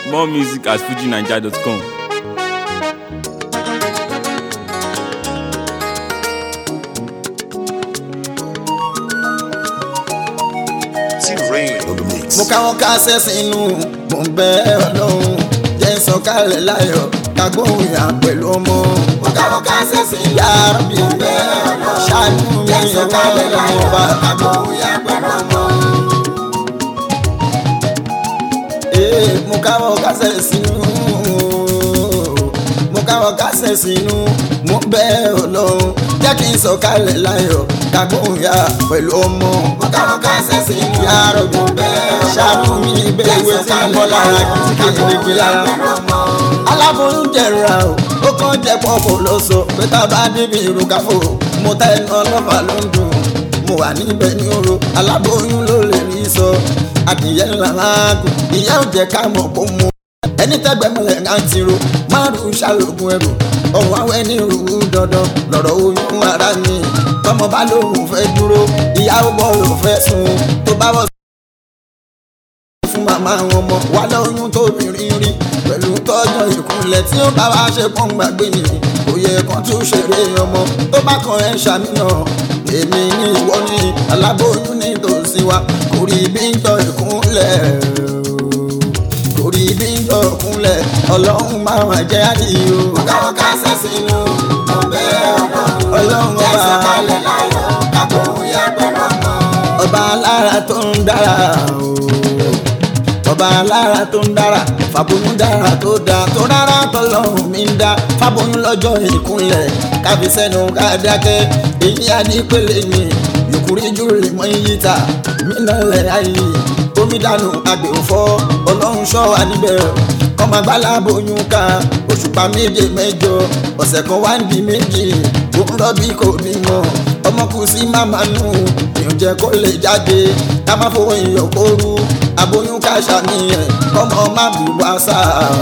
More music at fujinaija.com. T-Rain on the mix. mo káwọn kásẹ̀ sínú mo ń bẹ ọlọ́run jẹ́ sọ̀kalẹ̀ láyọ̀ kagbóhùn yà pẹ̀lú ọmọ. mo káwọn kásẹ̀ sínú yàrá bí mo bẹ ọlọ́run ṣáájú mi jẹ́ sọ̀kalẹ̀ láyọ̀ kagbóhùn yà pẹ̀lú ọmọ. ee mo káwọn kásẹ̀ sínú mo káwọn kásẹ̀ sínú mo ń bẹ ọlọ́run jẹ́ kí n sọ̀kalẹ̀ láyọ̀ kagbóhùn yà pẹ̀lú ọmọ. mo káwọn kásẹ̀ sínú yàrá bí mo bẹ ọlọ́run ṣáájú mi bẹ́ẹ̀ wé tí ń bọ́ lára kí n kéde lára aláboyún jẹ̀ra o ó kàn jẹ́ pọ́pọ́ ló sọ pé tá a bá débi ìrùkàfò mo ta ẹnu ọlọ́fà ló ń dùn mo wà níbẹ̀ ní oró aláboyún ló lè rí sọ adìyẹ ńlá máa gùn ìyá ò jẹ́ ká mọ̀ kó mu ẹni tẹ́gbẹ̀mọlẹ̀ ń ti ro márùn ṣàlògùn ẹrù ọ̀hún àwọn ẹni rú dandan lọ̀rọ̀ oyún ara ni tọmọ bá lóhùn fẹ́ dúró ìyá ó bọ̀ ló fẹ́ sùn tó bá wọ̀ fún màmá àwọn ọmọ wa lóyún tóbìnrin rí pẹ̀lú tọ́jọ́ ìkúnlẹ̀ tí ó bá wá ṣe pọ́n gbàgbé ni kò yẹ kán tún ṣeré ọmọ tó bá kan ẹ̀ ṣàmìnà èmi ní ìwọ ní aláboyún ní tòsí wa kò rí bí ń tọ́ ìkúnlẹ̀ kò rí bí ń tọ́ ìkúnlẹ̀ ọlọ́run máa wà jẹ́ àdìyó. káwọn kásẹ̀ sínú mo bẹ́ẹ̀ ọlọ́run ọba ọba alára tó ń dára o ọba alára tó ń dára fàbóyún dára tó dáa tó rárá tọlọ́run mi ń dá fàbóyún lọ́jọ́ ìkúnlẹ̀ káfí sẹ́nu kádákẹ́ èyí adípele ni yòkúrí júlè mọ́ iyì ta mí náà lẹ̀ ayé omi dànù àgbè òfò ọlọ́run ṣọ́ wa níbẹ̀ kọ́mọ gbáláboyún ká òṣùpá méje mẹ́jọ ọ̀sẹ̀ kan wá ń di méjì òun rọ́bì kò bímọ ọmọ kù sí màmá nù ìyànjẹ kó lè jáde ká má fowó ìyọ̀ kó rú aboyún ká ṣàníyàn kọ́mọ má bí wá sá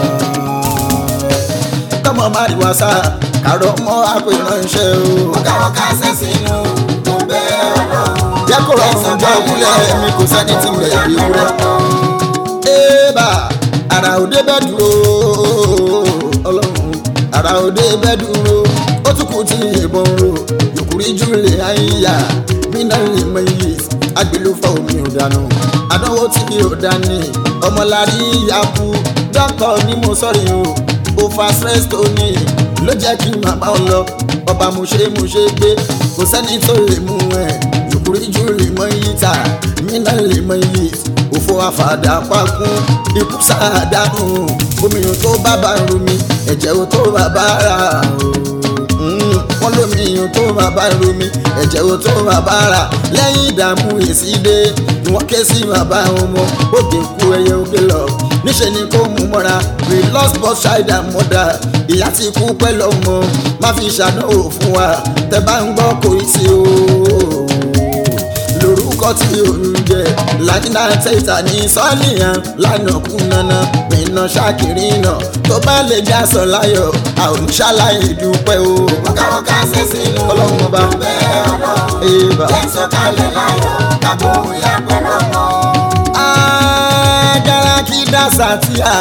kọ́mọ má bí wá sá kàrọ̀ mọ́ àpèrànṣẹ́ o. káwọn kásẹ̀ sínú mo bẹ́ẹ̀ ọlọ́run. jẹ́ kó rọrùn jọ òkúlẹ̀ mi kò sẹ́ni tí mo lè rí rẹ̀. ébà ara òde bẹ́ẹ̀ dúró ọlọ́run ara òde bẹ́ẹ̀ dúró ó tún kù tí ìbọn ro yòkúrí júlẹ̀ àyíyá mínà lè mọ iye agbèlófà omi ò dànù àdánwò tí ò dání ọmọlárí yaku dọ́kọ̀ ni mo sọ̀rọ̀ o ó fa stress tó ní ló jẹ́ kí màmá ọ lọ ọba mo ṣe mo ṣe gbé kò sẹ́ni tó lè mú ẹ̀ yòkúrí júlẹ̀ mọ iye ta mínà lè mọ iye òfò àfàdà pakún ikú sáàdánù omi ò tó bàbá romi ẹ̀jẹ̀ ò tó bàbá rà o wọ́n lómi iyùn tó máa bá romi ẹ̀jẹ̀ wo tó máa bá rà lẹ́yìn ìdààmú èsì dé ni wọ́n ké sí bàbá wọn mọ́ òkè kú ẹyẹ òkè lọ níṣẹ́ ni kó mú mọ́ra we lost both child and mother ìyá ti kú pẹ̀lú ọmọ má fi ṣàdánwò fún wa tẹ bá ń gbọ́ kò í sí o lórúkọ tí òun jẹ lájínà tẹ̀sà ní sọ́ọ̀lìyàn lánàá kú nana pinna ṣàkìrì náà tó bá lè já sọ láyọ̀ àwọn ṣàlàyé dúpẹ́ o. káwọn ká ṣe sínú ọlọ́run ọba bẹ́ẹ̀ ọlọ́run jẹ́ sọ̀kalẹ̀ láyọ̀ kábò ìyá pẹ̀lú ọmọ. agara kí dàsà tí a.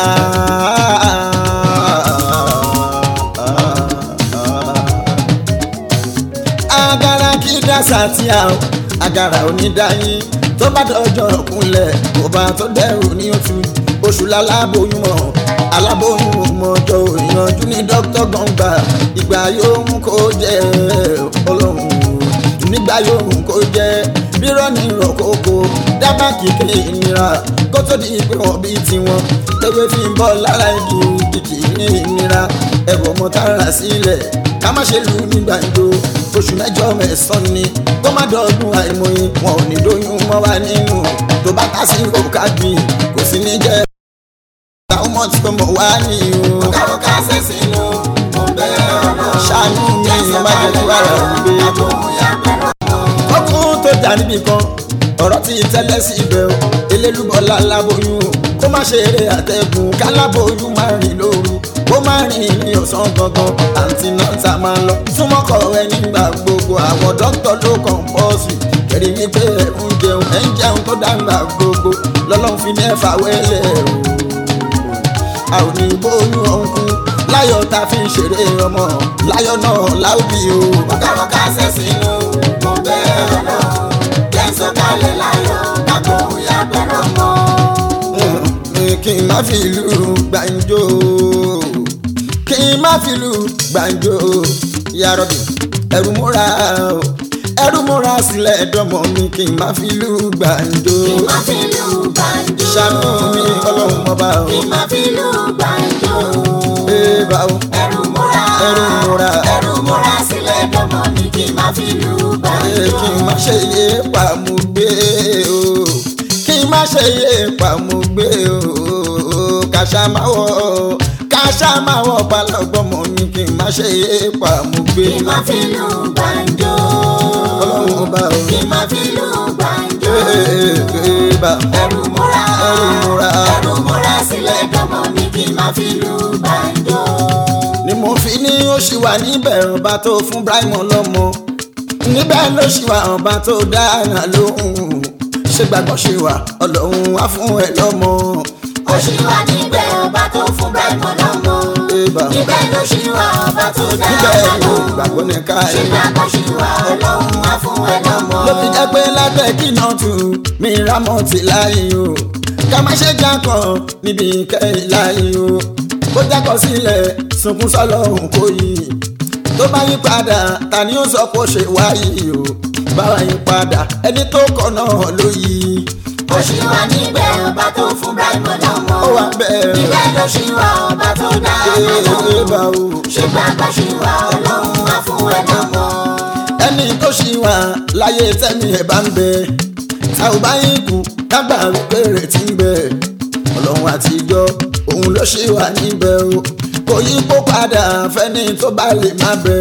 agara kí dàsà tí a agara onídàáyín tó bá dọjọ́ kúnlẹ̀ kó bá tó dẹrù ní oṣù oṣù lálábòyún mọ̀ aláboyún mọ̀jọ ìyànjú ní dókítà gbọ̀ngbà ìgbà yóò mú kó jẹ́ ọlọ́run nígbà yóò mú kó jẹ́ rírọ́ ní ìrọ̀kókó dábàá kíkẹ́ ìnira kó tó di pé wọ́n bí tiwọn tẹ́wé fi ń bọ́ lára igi kìkì ní ìnira ẹ̀rọ ọmọ tààrà sílẹ̀ ká má ṣe lù nígbà ìjó oṣù mẹ́jọ mẹ́sàn-án ni kó má dọ̀ọ́dún àìmọye wọn ò ní lóyún mọ́ wa nínú tó bá ká sí òkà gbìn kò sí ní jẹ́ àwọn ọmọ tí mo wá ní o. káwọn ká ṣe sínú mo bẹ́ẹ̀ ọ̀nà. ṣàánú mi má jẹ́ kí wàrà òde. ọkùnrin tó dà níbì kan ọ̀rọ̀ tí tẹ́lẹ̀ sí ibẹ̀ o elélúbọ̀lá láboyún o kó má ṣe eré àtẹ̀gùn káláboyún má rìn lóru kó má rìn ní ọ̀sán gangan àǹtí náà ta máa lọ súnmọ́kọ̀ ẹ nígbà gbogbo àwọn dókítà ló kàn pọ̀ sí kẹ̀rí wípé ẹ̀ ń jẹun ẹ̀ ń jẹun tó dàgbà gbogbo lọ́lọ́run fi ní ẹ̀fà wẹ́lẹ̀ o a ò ní bóyún ọ̀hún kú láyọ̀ tá a fi ń ṣeré ọmọ láyọ̀ náà láòbí o. Wọ́kàwọ́kà ṣe sínú mo bẹ́ẹ̀ lọ. Jẹ́sọ̀ kalẹ̀ láyọ̀ dàgbò ìyá bẹ̀rẹ̀ mọ́. Mm, kí n má fi ìlú gbàǹjo kí n má fi ìlú gbàǹjo yarọ̀bì ẹ̀rù múra o ẹ̀rù múra sílẹ̀ dọ́mọ mi kí n má fi ìlú gbàǹjo Kí má fi lù gbàǹjo. ṣàánú mi ọlọ́run ọba o Kí má fi lù gbàǹjo. ee bá o Ẹ̀rù múra. ẹ̀rù múra Ẹ̀rù múra sílẹ̀ dọ́mọ mi kí má fi lù ee gbàǹjo. kí n má ṣe yé pàmùgbé o kí n má ṣe yé pàmùgbé o kàṣà máa wọ kàṣà máa wọ balọ̀gbọ́mọ mi kí n má ṣe yé pàmùgbé Kí má fi lù gbàǹjo. ọlọ́run ọba o Kí má fi lù gbàǹjo. ee ee bá Ẹ̀rù múra. ẹ̀rù múra Ẹ̀rù múra sílẹ̀ dọ́mọ mi kí má fi lù gbàǹjo. ni mo fi ní ó ṣì wà níbẹ̀ ọba tó fún Ibrahim lọ́mọ níbẹ̀ ló ṣì wà ọba tó dára lóhùn ṣé gbàgbọ́ ṣe wà ọlọ́run á fún ẹ lọ́mọ. Ó ṣì wà níbẹ̀ ọba tó fún Ibrahim lọ́mọ. Eba. Níbẹ̀ ló ṣì wà ọba tó níbẹ̀ dára ló lóhùn. gbàgbọ́ ní ká Ṣé ẹ̀. gbàgbọ́ ṣì wà ọlọ́run á fún ẹ lọ́mọ. ló fi jẹ́ pé lábẹ́ kí náà tù mí rámọ̀ tì láyé o ká má ṣe jákọ̀ níbi ìkẹyìn láyé o bó jákọ̀ sílẹ̀ sunkún sọ́lọ́hún kò yí tó bá yí padà ta ni ó sọ pé ó ṣe wáyé o báwa yí padà ẹni tó kọ̀ náà ló yí Ó ṣì wà níbẹ̀ ọba tó fún Ibrahim lọ́mọ. ó wà bẹ́ẹ̀ Níbẹ̀ ló ṣì wà ọba tó dára ee lóhùn. bá o Ṣé gbàgbọ́ ṣì wà ọlọ́run á fún ẹ lọ́mọ. ẹni tó ṣì wà láyé tẹ́mi ẹ̀ bá ń bẹ tá ò bá yín kú dágbà wípé retí ń bẹ ọlọ́run àtijọ́ òun ló ṣì wà níbẹ̀ o kò yí kó padà fẹ́ni tó bá lè má bẹ.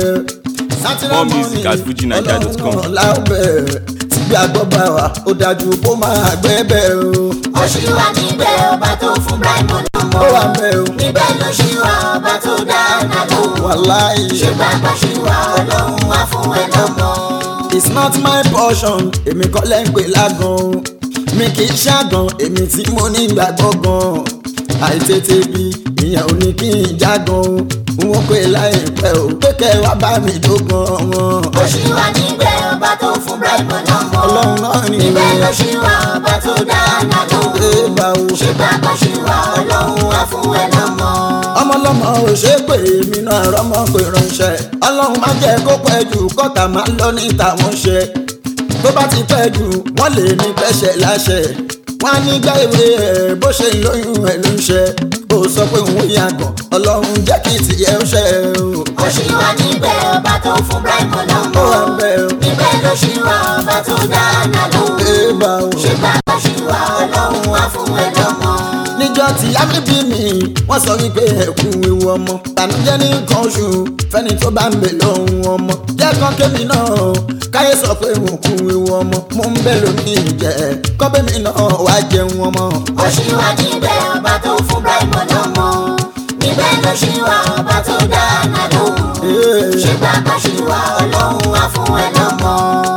More music at fujinaija.com. ọlọ́run náà lábẹ́ tí gbàgbọ́ bá wà ó dájú kó máa gbẹ́ bẹ́ẹ̀ o Ó ṣì wà níbẹ̀ ọba tó fún Ibrahim lọ́mọ. ó wà bẹ́ẹ̀ o Níbẹ̀ ló ṣì wà ọba tó dára lóhùn. wàláì. Ṣé gbàgbọ́ ṣì wà ọlọ́run á fún ẹ lọ́mọ. it's not my portion èmi kọ́ lẹ́ ń pè lágan o mi kì í ṣàgàn èmi tí mo ní ìgbàgbọ́ gan àìtètè bí ìyẹn ò ní kí n jágan o wọ́n pè láìpẹ́ o pé kẹ́ ẹ wá bá mi dógan wọn. Ó ṣì wà níbẹ̀ ọba tó fún Ibrahim lọ́mọ. ọlọ́run náà ní Níbẹ̀ ló ṣì wà ọba tó dára lóhùn. ṣe bá o. Ṣé gbàgbọ́ ṣì wà ọlọ́run á fún ẹ lọ́mọ. ọmọlọmọ ò ṣe é pé èmi náà rọmọ pé ránṣẹ́ ọlọ́run má jẹ́ kó pẹ́ jù kọ́tà máa lọ ní tàwọn ṣe tó bá ti pẹ́ jù wọ́n lè ní pẹ́ṣẹ̀ láṣẹ wọ́n á ní gbá ìwé ẹ̀ bó ṣe ń lóyún ẹ̀ ló ń ṣe ó sọ pé òun yàgàn ọlọ́run jẹ́ kí tìyẹ́ ó ṣe o. Ó ṣì wà níbẹ̀ ọba tó fún Ibrahim lọ́mọ. ó wà ń bẹ̀ o Níbẹ̀ ló ṣì wà ọba tó dára lóhùn. ẹ bá o. Ṣé gbàgbọ́ ṣì wà ọlọ́run á fún ẹ lọ́mọ. níjọ́ tí yámi bí mi wọ́n sọ wípé ẹ̀kú ewu ọmọ tànújẹ́ ní nǹkan oṣù fẹ́ni tó bá ń bè lóhun ọmọ jẹ́ kan kémi náà káyé sọ pé mo kú ewu ọmọ mo ń bẹ̀ lómi jẹ́ kọ́bẹ́mi náà wá jẹun ọmọ. Ó ṣì wà níbẹ̀ ọba tó fún Ibrahim lọ́mọ. Níbẹ̀ ló ṣì wà ọba tó dára lóhùn. Ee. Ṣé gbàgbọ́ ṣì wà ọlọ́run á fún ẹ lọ́mọ.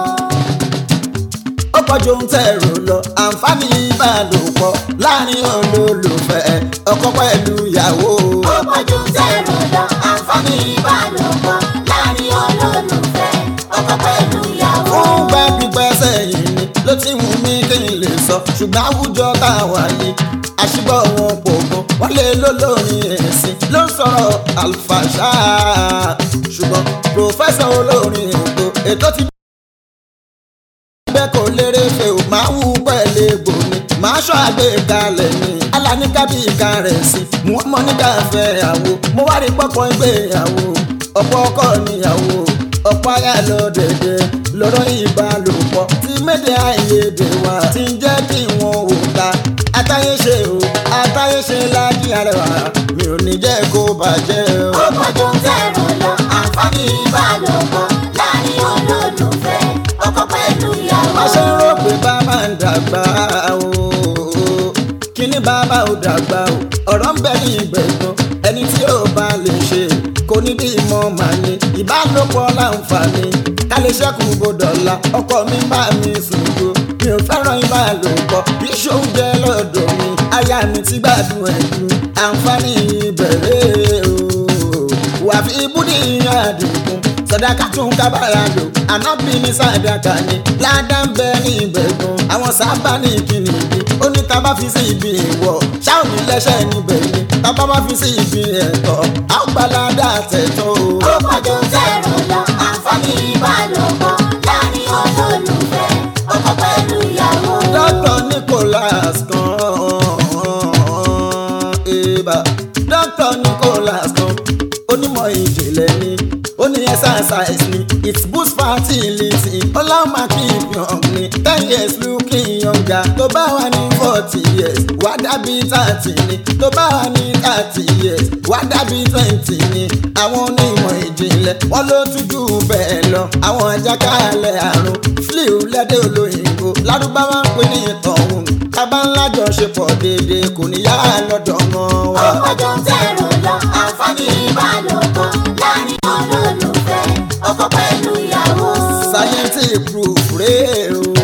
ó pọ̀jù ohun tẹ́ ẹ̀rọ lọ àǹfààní ìbálòpọ̀ láàrin olólùfẹ́ ọkọ pẹ̀lú ìyàwó. Ó pọ̀jù tẹ̀rù lọ àǹfààní ìbálòpọ̀ láàrin olólùfẹ́ ọkọ pẹ̀lú ìyàwó. fún pẹ́ pípẹ́ sẹ́yìn ni ló ti wù mí kí n lè sọ ṣùgbọ́n àwùjọ tá a wà yìí àṣìgbọ́ wọn kò gan wọ́n lè lólórin ẹ̀sìn ló ń sọ̀rọ̀ àlùfàṣà ṣùgbọ́n pòfẹ́sọ̀ olórin ètò ètò ti bẹ́ẹ̀ kò lérè fẹ́ ò máa wú pẹ̀lẹ́ gbòmí máa ṣọ́ àgbékalẹ̀ ni aláníkàbí ìka rẹ̀ sí mú ọmọ níkà fẹ́ àwo mo wá rí pọ́pọ́ ìgbéyàwó ọ̀pọ̀ ọkọ níyàwó ọ̀pọ̀ aya lọ dẹ̀dẹ̀ lọ́rọ̀ ìbálòpọ̀ tí méde àìyedè wà tí ń jẹ́ kí wọ́n ò ta àtayéṣe o àtayéṣe lájí arẹwà mi ò ní jẹ́ kó bàjẹ́ o. Ó pọ̀jù tẹ̀rù lọ àǹfààní ìbálòpọ̀ láàrin olólùfẹ́ ọkọ pẹ̀lú ìyàwó. má ṣe ń rò pé bàbá ń dàgbà o kíní bàbá ò dàgbà o ọ̀rọ̀ ń bẹ ní ìgbẹ̀gbọ́n ẹni tí ó bá lè ṣe kò ní bí mọ́ màá ní ìbálòpọ̀ láǹfààní ká lè ṣẹ́kù gbọdọ̀la ọkọ mi bá mi sùn jo mi ò fẹ́ràn ìbálòpọ̀ bí ṣóúnjẹ lọ́dọ̀ mi aya mi ti gbádùn ẹ̀ jù àǹfààní ìbẹ̀rẹ̀ o wà fi ibùdí àdìgún sọdáka tún kábàárà lò ànábì ní sàdáka ni ládà ń bẹ ní ìbẹ̀gùn àwọn sábà ní ìkíni ìbí ó ní tá a bá fi sí ibi ìwọ̀ ṣáà ní lẹ́sẹ̀ níbẹ̀ ni tá a bá bá fi sí ibi ẹ̀tọ́ a ó gba ládà tẹ̀tọ́ o. ó pọ̀jù tẹ̀rù lọ àǹfààní ìbálòpọ̀ láàrin olólùfẹ́ ọkọ pẹ̀lú ìyàwó. Dr. Nicholas kan eba Dr. Nicholas kan onímọ̀ ìjìnlẹ̀ ni ó ní exercise ni it boost fertility ọlọ́mà keep young ni ten years looking younger tó bá wà ní forty years wá dàbí thirty ni tó bá wà ní thirty years wá dàbí twenty ni àwọn onímọ̀ ìjìnlẹ̀ wọ́n ló tún jù bẹ́ẹ̀ lọ àwọn àjàkálẹ̀ àrùn flu lẹ́dẹ̀ olóyìnbó lárúbáwá ń pè ní ìtọ̀hún tábà ńlá jọṣepọ̀ déédéé kò ní yá lọ́dọ̀ wọn ó wá. pọ̀jù tẹ̀rù lọ àǹfààní ìbálòpọ̀ láàrin olólùfẹ́ ọkọ pẹ̀lú ìyàwó. scientific proof rèé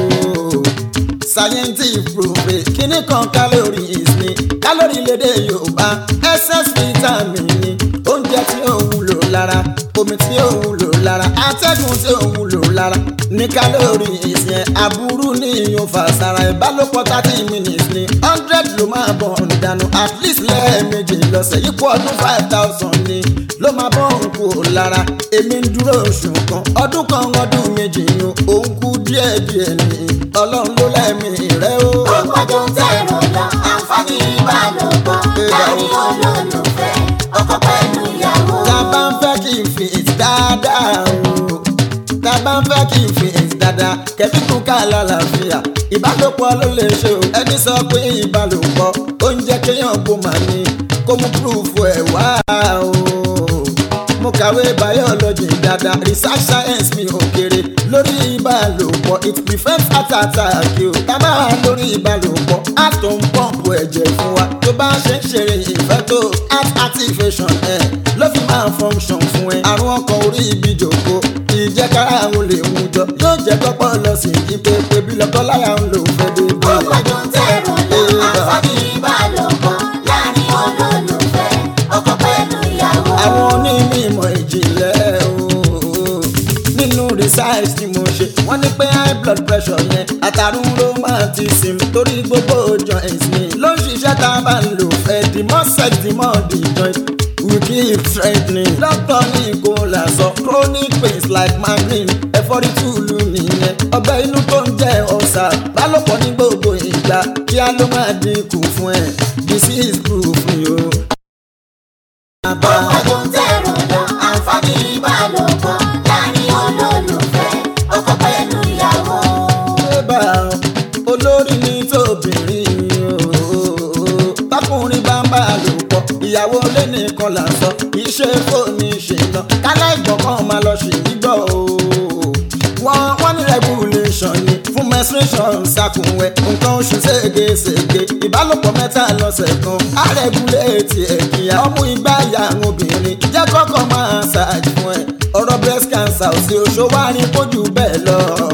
o scientific proof rèé kíní kan calories ni calorie lédè yorùbá excess vitamin ni oúnjẹ tí ó wúlò lára omi tí ó wúlò lára atẹ́gùn tí ó wúlò lára ní calories yẹn aburú ní ìyún fàṣàrà ìbálòpọ̀ thirty minutes ni hundred ló máa bọ̀ ń dànù at least lẹ́ẹ̀mejì lọ́sẹ̀ yípo ọdún five thousand ni ló máa bọ̀ ń kú lára èmi ń dúró oṣù kan ọdún kan ọdún méjì yun òun kú díẹ̀ díẹ̀ ni ọlọ́run ló lẹ́mí rẹ o. ó pọ̀jù tẹ̀rù lọ àǹfààní ìbálòpọ̀ láàrin olólùfẹ́ ọkọ pẹ̀lú ìyàwó. tá a bá ń fẹ́ kí n fi ìsì dáadáa o tá a bá ń fẹ́ kí n fi ìsì dáadáa kẹ́bí kún ká lálàáfíà ìbálòpọ̀ ló lè ṣe o ẹni sọ pé ìbálòpọ̀ oúnjẹ kéèyàn kó mà ní kó mú púrúfù ẹ̀ wá o mo kàwé biology dáadáa research science mi ò kéré lórí ìbálòpọ̀ it prevents heart attack o tá a bá wà lórí ìbálòpọ̀ heart tó ń pọ́ǹpù ẹ̀jẹ̀ fún wa tó bá ṣe ń ṣeré ìfẹ́ tó heart activation ẹ̀ ló fi máa function fún ẹ àrùn ọkàn orí ibi jòkó ìjẹ́kára àwọn lè mú jọ yóò jẹ́ kọ́pọ̀ lọ sí i pé pé bí lọ́kọ́ láyà ń lò fẹ́ dé ó pọ̀jù tẹ̀rù lọ àǹfààní ìbálòpọ̀ láàrin olólùfẹ́ ọkọ pẹ̀lú ìyàwó. àwọn onímọ̀ ìjìnlẹ̀ ooo nínú research tí mo ṣe wọ́n ní pé high blood pressure yẹn àtàrùn rheumatism torí gbogbo joints ni ló ń ṣiṣẹ́ tá a bá ń lò ẹ̀ the more sex the more the joint we keep strengthening. doctor ní kò là sọ chronic pains like migraine ẹ̀fọ́rí túlù nìyẹn ọgbẹ́ inú tó ń jẹ́ ọ̀sà bálòpọ̀ ní gbogbo ìgbà kíá ló máa dínkù fún ẹ disease proof ni o. ó pọ̀jù tẹ̀rù lọ àǹfààní ìbálòpọ̀ láàrin olólùfẹ́ ọkọ pẹ̀lú ìyàwó. bá olórí ní tóbìnrin ooo bákùnrin bá ń bá a lò pọ̀ ìyàwó lé nìkan là ń sọ kì í ṣe fóònù ìṣìnà kálá ìgbọ̀kan máa lọ sí gbígbọ́ ooo wọ́n wọ́n ní regulation ni fún menstruation ṣàkùnwẹ̀ nǹkan oṣù ségesège ìbálòpọ̀ mẹ́ta lọ́sẹ̀ kan á regulate ẹ̀kíyà ọmú igbá ìyá àwọn obìnrin jẹ́ kọ́kọ́ máa ṣáàjì fún ẹ ọ̀rọ̀ breast cancer ò sí oṣù wá rí kójú bẹ́ẹ̀ lọ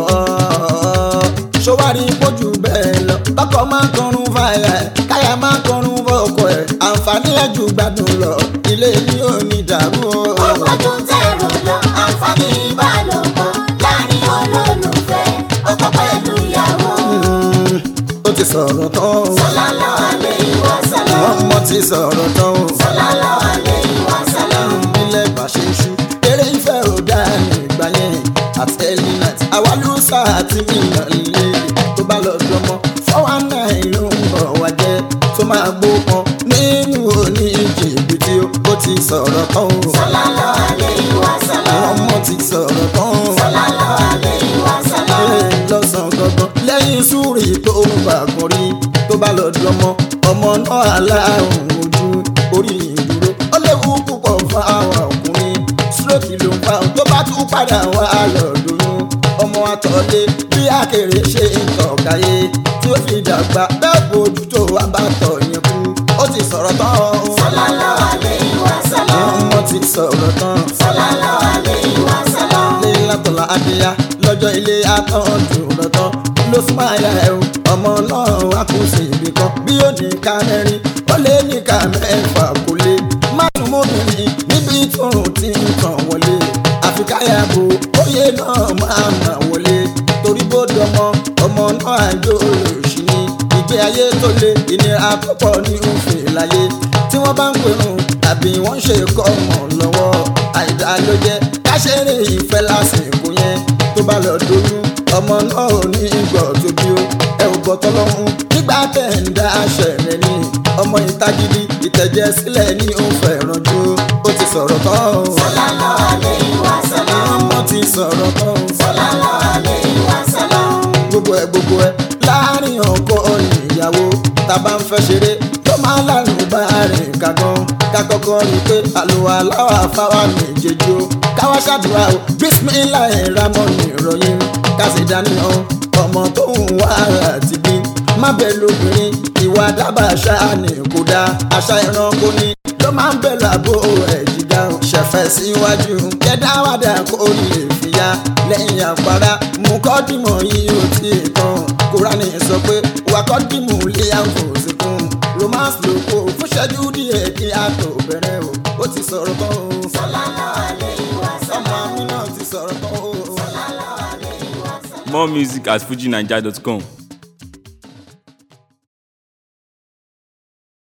ṣọwárí pójú bẹ́ẹ̀ lọ bákọ̀ máa ń kọrun fàyà ẹ̀ káyà máa ń kọrun fọ́ọ̀kọ ẹ̀ àǹfààní ẹ̀ jù gbádùn lọ ilé ní òní dàrú o. ó pọ̀jù tẹ̀rù lọ àǹfààní ìbálòpọ̀ láàrin olólùfẹ́ ọkọ pẹ̀lú ìyàwó. Mm, ó ti sọ̀rọ̀ tán o sallallahu alayhi wa sallam. ọmọ ti sọ̀rọ̀ tán o sallallahu alayhi wa sallam. nílẹ̀ bá ṣe ṣú eré ìfẹ́ ò dá nígbà yẹn at early night àwa ló sá àti mílíọ̀n lè tó bá lọ dọmọ four one nine ló ń bọ̀ wá jẹ́ tó máa gbó kan nínú òní jìbìtì o ó ti sọ̀rọ̀ tán o sallallahu alayhi wa sallam. ọmọ ti sọ̀rọ̀ tán o sallallahu alayhi wa sallam. ẹ lọ́sàn gangan lẹ́yìn súrì tó ń bà kan rí tó bá lọ dọmọ ọmọ náà aláàrùn ojú orí ìdúró ó léwu púpọ̀ fún àwọn ọkùnrin stroke ló ń fa tó bá tún padà wá lọ́dún ọmọ àtọ̀lé bí àkèrè ṣe ń tọ̀káyé tí ó fi dàgbà bẹ́ẹ̀ bójú tó wá bá tọ̀ yẹn kú ó ti sọ̀rọ̀ tán o sallallahu alayhi wa sallam. ọmọ ti sọ̀rọ̀ tán sallallahu alayhi wa sallam. ilé látọ̀lá adìyá lọ́jọ́ ilé àtọ́jú lọ́tọ́ ló súnmọ́ àyà ẹ̀ o ọmọ náà wá kó sí ibì kan bí ó ní ká mẹ́rin ó lé ní níka mẹ́fà kò lé márùn mọ́bìnrin níbi tóun ti ń tàn wọlé àfikáyàbò oyè náà máa mà wọlé torí bó dọmọ ọmọ náà àjò olóòṣì ni ìgbé ayé tó le ìnira púpọ̀ ní òfin láyé tí wọ́n bá ń pinnu tàbí wọ́n ṣe kọ́ ọmọ lọ́wọ́ àìdá ló jẹ́ káṣẹ́rè ìfẹ́ lásìkò yẹn tó bá lọ doyún ọmọ náà ò ní gbọ́ tó bí ó ẹ ò gbọ́ tọ́lọ́hún nígbà tẹ̀ ń dá aṣẹ rẹ̀ ní ọmọ ìtagídí ìtẹ̀jẹ̀ sílẹ̀ ní òun fẹ̀ràn ju ó ti sọ̀rọ̀ tán o. Sallallahu alayhi wa sallam. ọmọ ti sọ̀rọ̀ tán o. Sallallahu alayhi wa sallam. gbogbo ẹ gbogbo ẹ láàrin ọkọ ìyàwó tàbá ń fẹ́ ṣeré tó máa lárùn bá rìn kàgan kakọkọ rí pé àlùwà aláwà fáwa méjèèjì o káwá ṣàdúrà o bísímìlà ìramọ nìròyìn kásì dánìyàn ọmọ tó ń wá àti bí má bẹ lóbìnrin ìwà dábàá ṣáà ní kò dáa àṣà ẹranko ni ló máa ń bẹ̀ lábò ẹ̀ jìgá o ṣẹ̀fẹ̀ síwájú kẹ́dáwádà kó lè fìyà lẹ́yìn àpárá mú kọ́dìmọ̀ yìí ó ti tán kúránì sọ pé wàkọ́dìmù lé àfòsíkún romance ló kó fúnṣẹ́jú díẹ̀ kí a tó bẹ̀rẹ̀ o ó ti sọ̀rọ̀ tán o Sallallahu alayhi wa sallam. ọmọ mi náà ti sọ̀rọ̀ tán o. More music at fujinaija.com.